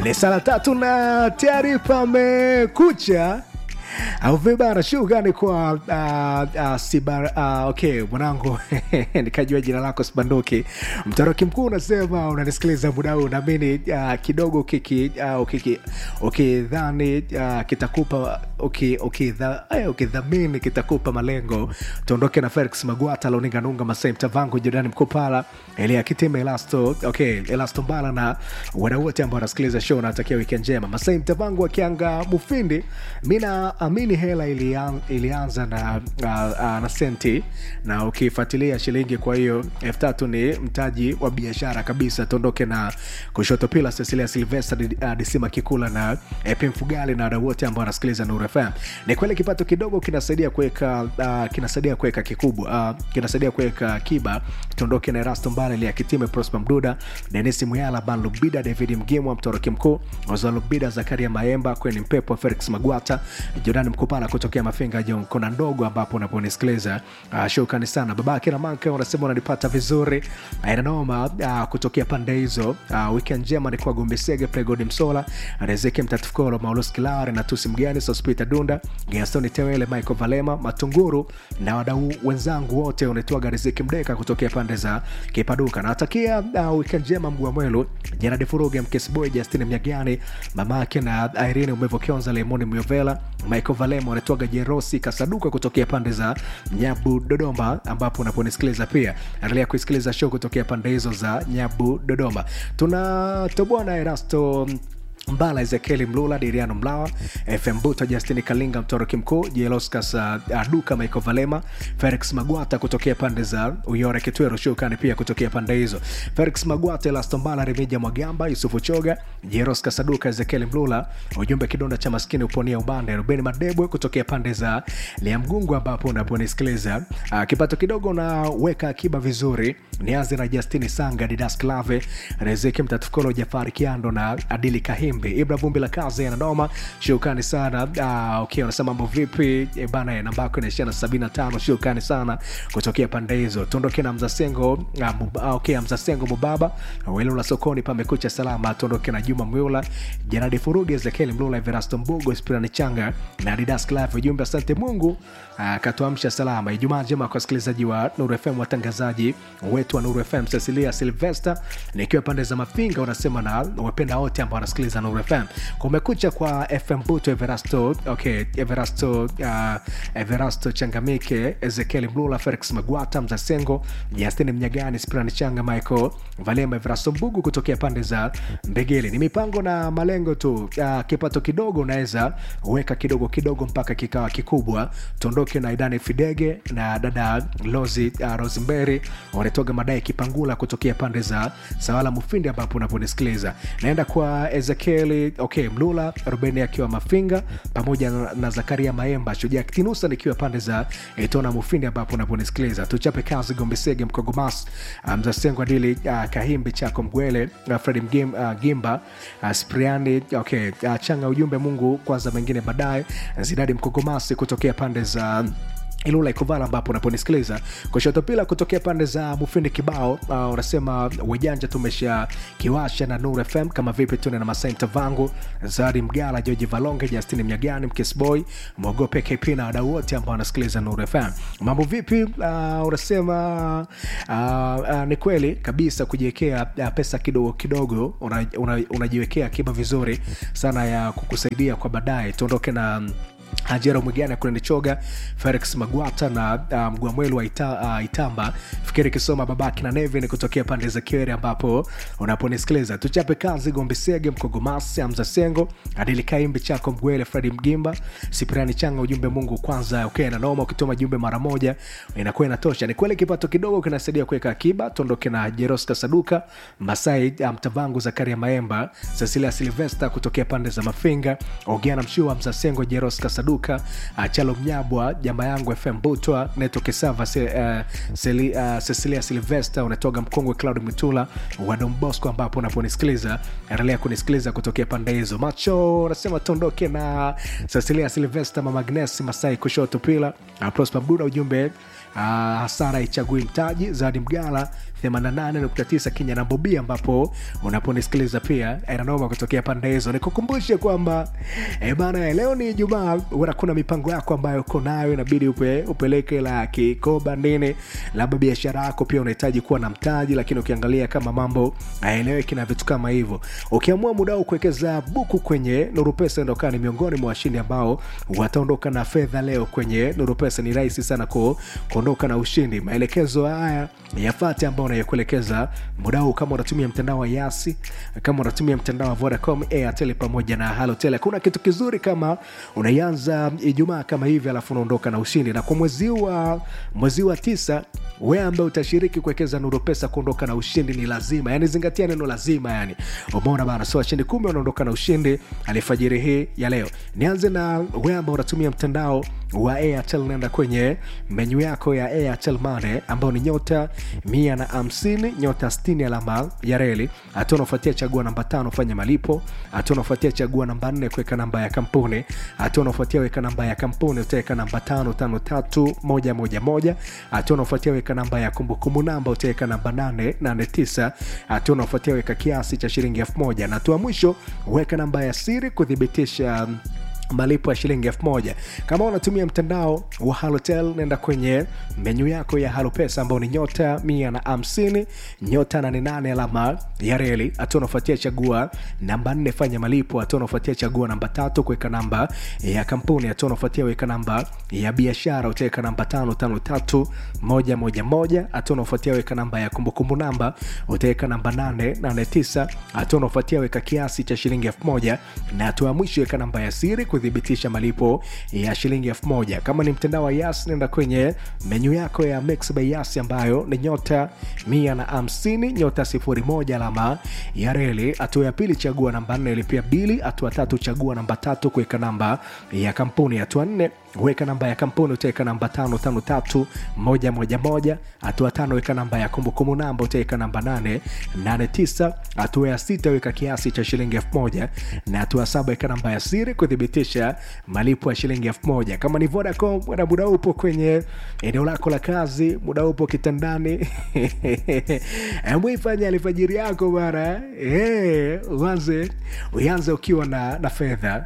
ni saa tatu na tayari pamekucha au vibara shugani kwa uh, uh, sibar uh, okay mwanangu nikajua jina lako sibanduki mtaroki mkuu unasema unanisikiliza muda huu naamini uh, kidogo ukiki uh, ukiki ukidhani uh, kitakupa uki- ukidha- eh, ukidhamini kitakupa malengo tuondoke na felix magwata loninganunga masai mtavangu jordani mkupala elia kitime elasto okay elasto mbala na wadau wote ambao wanasikiliza show natakia wikendi njema masai mtavangu akianga mufindi mi naamini hela ilian, ilianza na, uh, uh, na senti na ukifuatilia shilingi kwa hiyo elfu tatu ni mtaji wa biashara kabisa tuondoke na kushoto pila cecilia silvester uh, disima kikula na ep mfugali na wadau wote ambao wanasikiliza nuru fm ni kweli kipato kidogo kinasaidia kuweka uh, kinasaidia kuweka kikubwa uh, kinasaidia kuweka akiba tuondoke na erasto mbale liakitime prosper mduda denis muyala ban lubida david mgimwa mtoroki mkuu oza lubida zakaria maemba kweni mpepo felix magwata jordan mkupala kutokea mafinga jon kona ndogo ambapo unaponisikiliza uh, shukrani sana babake na manka unasema unanipata vizuri ainanoma uh, kutokea pande hizo uh, weekend njema ni kwa gombesege pregodi msola rezeki mtatifukolo maulus kilare na tusi mgani sospita dunda gastoni tewele michael valema matunguru na wadau wenzangu wote unaitwaga riziki mdeka kutokea pande za kipaduka natakia uh, weekend njema mguu wa mwelu janadi furuge mkesboy justin mnyagani mamake na irene umevokionza lemoni myovela michael valema unaitwaga jerosi kasaduka kutokea pande za nyabu dodoma ambapo unaponisikiliza pia endelea kuisikiliza show kutokea pande hizo za nyabu dodoma tunatoboa na erasto mbala ezekieli mlula diriano mlawa fm buto justin kalinga mtoroki mkuu jeloskas uh, duka michael valema felix magwata kutokea pande za uyore kitwero shukani pia kutokea pande hizo felix magwata elastombala remija mwagamba yusufu choga jeroskas aduka ezekieli mlula ujumbe kidonda cha maskini uponia ubande rubeni madebwe kutokea pande za liamgungu ambapo unaponisikiliza uh, kipato kidogo unaweka akiba vizuri nianze na justini sanga didas clave rezeki mtatukolo jafari kiando na adili kahimbi ibra vumbi la kazi yanadoma shukani sana uh, okay, unasema mambo vipi e bana nambako inaishia na 75 shukani sana kutokea pande hizo tuondoke na mzasengo uh, mub, uh, okay, mzasengo mubaba welula sokoni pamekucha salama tuondoke na juma mwula janadi furugi ezekieli mlula everasto mbugo spirani changa na didas clave ujumbe asante mungu akatuamsha uh, salama ijumaa njema kwa wasikilizaji wa nuru fm watangazaji wetu wa nuru fm cecilia silvester nikiwa pande za mafinga unasema na wapenda wote ambao wanasikiliza nuru fm kumekucha kwa fm buto everasto okay, everasto uh, everasto changamike ezekieli mlula felix magwata mzasengo justin mnyagani sprani changa michael valema everasto mbugu kutokea pande za mbegeli ni mipango na malengo tu uh, kipato kidogo unaweza weka kidogo kidogo mpaka kikawa kikubwa tuondoke na idani fidege na dada lozi uh, rosembery wanatoga madai kipangula kutokea pande za sawala mufindi ambapo unaponisikiliza naenda kwa ezekieli okay mlula rubeni akiwa mafinga pamoja na, na zakaria maemba shujaa kitinusa nikiwa pande za etona mufindi ambapo unaponisikiliza tuchape kazi gombesege mkogomas uh, mzasengo adili uh, kahimbi chako mgwele uh, fredi Mgim, uh, gimba uh, spriani okay uh, changa ujumbe mungu kwanza mengine baadaye zidadi mkogomasi kutokea pande za ilula ikuvala ambapo unaponisikiliza kushoto pila kutokea pande za mufindi kibao uh, unasema wejanja tumesha kiwasha na nur fm kama vipi tune na masainta vangu zari mgala joji valonge justini mnyagani mkisboy mwogope kp na wadau wote ambao wanasikiliza nur fm mambo vipi uh, unasema uh, uh, ni kweli kabisa kujiwekea uh, pesa kidogo kidogo unajiwekea una, una unajiwekea akiba vizuri sana ya kukusaidia kwa baadaye tuondoke na um, ajero mwigana kunenichoga felix magwata na uh, mgwamwelu wa ita, uh, itamba fikiri kisoma babaki na nevin kutokea pande za kiwere ambapo unaponisikiliza tuchape kazi gombesege mkogomasi amza sengo adili kaimbi chako mgwele fredi mgimba sipriani changa ujumbe mungu kwanza okay, na noma ukituma jumbe mara moja inakuwa inatosha ni kweli kipato kidogo kinasaidia kuweka akiba tuondoke na jeroska saduka masai mtavangu um, zakaria maemba cecilia silvesta kutokea pande za mafinga ogiana mshua mzasengo jeroska saduka Saduka, uh, Chalo Mnyabwa, Jamba Yangu FM Butwa, Neto Kesava, se, uh, Seli, uh, Cecilia Silvester, unatoga Mkongwe Cloud Mitula wa Don Bosco, ambapo unaponisikiliza endelea kunisikiliza kutokea pande hizo. Macho unasema tuondoke na Cecilia Silvester, Mama Agnes Masai kushoto pila, uh, Prosper Mduda ujumbe uh, hasara ichagui mtaji Zawadi Mgala 88.9 Kenya na Bobi, ambapo unaponisikiliza pia inanoma kutokea pande hizo. Nikukumbushe kwamba e bana, leo ni Ijumaa, huenda kuna mipango yako ambayo uko nayo inabidi upe, upeleke la kikoba nini, labda biashara yako pia unahitaji kuwa na mtaji, lakini ukiangalia kama mambo haeleweki na vitu kama hivyo, ukiamua muda huu kuwekeza buku kwenye Nuru Pesa, ndio ni miongoni mwa washindi ambao wataondoka na fedha leo kwenye Nuru Pesa. Ni rahisi sana ku, kuondoka na ushindi. Maelekezo haya yafate ambao unayokuelekeza muda huu, kama unatumia mtandao wa Yasi, kama unatumia mtandao wa Vodacom, Airtel pamoja na Halotel, kuna kitu kizuri kama unaianza Ijumaa kama hivi, alafu unaondoka na ushindi. Na kwa mwezi wa mwezi wa tisa, wewe ambaye utashiriki kuwekeza Nuru Pesa kuondoka na ushindi ni lazima, yani zingatia neno lazima, yani umeona bana. So washindi kumi wanaondoka na ushindi alifajiri hii ya leo. Nianze na wewe ambao unatumia mtandao wa Airtel, nenda kwenye menyu yako ya Airtel Money ambao ni nyota mia na hamsini nyota sitini alama ya reli. Hatua unaofuatia chagua namba tano fanya malipo. Hatua unaofuatia chagua namba nne kuweka namba ya kampuni. Hatua unaofuatia weka namba ya kampuni utaweka namba tano tano tatu moja moja moja. Hatua unaofuatia weka namba ya kumbukumbu namba utaweka namba nane nane tisa. Hatua unaofuatia weka kiasi cha shilingi elfu moja na hatua mwisho weka namba ya siri kuthibitisha malipo ya shilingi elfu moja. Kama unatumia mtandao wa Halotel, nenda kwenye menyu yako ya Halopesa ambao ni nyota mia na hamsini nyota nane nane alama ya reli. Hatua unafuatia chagua namba nne fanya malipo. Hatua unafuatia chagua namba tatu kuweka namba ya kampuni. Hatua unafuatia weka namba ya biashara, utaweka namba tano tano tatu moja moja moja. Hatua unafuatia weka namba ya kumbukumbu namba, utaweka namba nane nane tisa. Hatua unafuatia weka kiasi cha shilingi elfu moja na hatua ya mwisho weka namba ya siri kuthibitisha malipo ya shilingi elfu moja. Kama ni mtandao wa Yas, nenda kwenye menyu yako ya Mix by Yas ambayo ni nyota mia na hamsini nyota sifuri moja alama ya reli. Hatua ya pili chagua namba nne lipia bili. Hatua tatu chagua namba tatu kuweka namba ya kampuni. Hatua nne weka namba ya kampuni utaweka namba tano tano tatu moja moja moja. Hatua tano weka namba ya kumbukumbu namba utaweka namba nane nane tisa. Hatua ya sita weka kiasi cha shilingi elfu moja na hatua saba weka namba ya siri kuthibitisha malipo ya shilingi elfu moja. Kama ni Vodacom na muda upo kwenye eneo lako la kazi, muda upo kitandani mwifanya alfajiri yako bana, uanze uanze ukiwa na, na fedha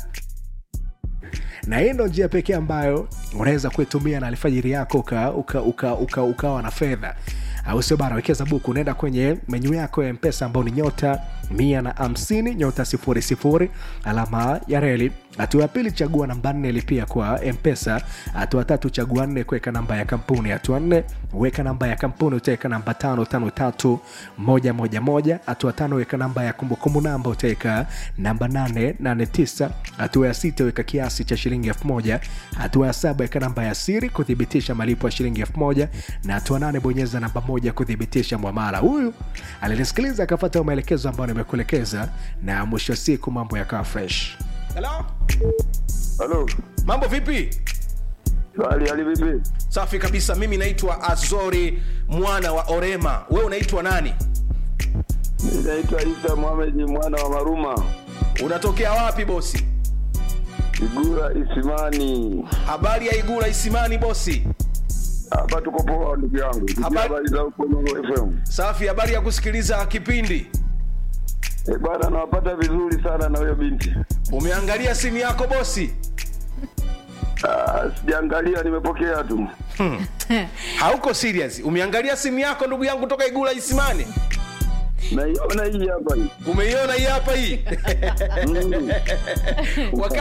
na hii ndo njia pekee ambayo unaweza kuitumia na alfajiri yako ukawa uka, uka, uka, uka na fedha au sio bana? Wekeza buku, unaenda kwenye menyu yako ya Mpesa ambao ni nyota mia na hamsini nyota sifuri sifuri alama ya reli. Hatua ya pili chagua namba nne lipia kwa Mpesa. Hatua tatu chagua nne kuweka namba ya kampuni. Hatua nne weka namba ya kampuni, utaweka namba tano tano tatu moja moja moja. Hatua tano weka namba ya kumbukumbu namba, utaweka namba nane nane tisa. Hatua ya sita weka kiasi cha shilingi elfu moja. Hatua ya saba weka namba ya siri kuthibitisha malipo ya shilingi elfu moja na hatua nane bonyeza namba moja kuthibitisha mwamala. Huyu alinisikiliza akafuata maelekezo ambayo nimekuelekeza, na mwisho wa siku mambo yakawa fresh. Hello? Halo. Mambo vipi? Hali hali vipi? Safi kabisa. Mimi naitwa Azori mwana wa Orema. Wewe unaitwa nani? Mimi naitwa Isa Mohamed mwana wa Maruma. Unatokea wapi bosi? Igura Isimani. Habari ya Igula Isimani bosi? Hapa tuko poa ndugu yangu. Tukia Habari- habari za huko Nuru FM. Safi. Habari ya kusikiliza kipindi. Eh, bwana nawapata vizuri sana na huyo binti. Umeangalia simu yako bosi? Ah, sijaangalia nimepokea tu. Hauko serious. Umeangalia simu yako ndugu yangu toka Igula Isimani? Naiona hii hapa hii. Umeiona hii hapa hii? Mm. Wakati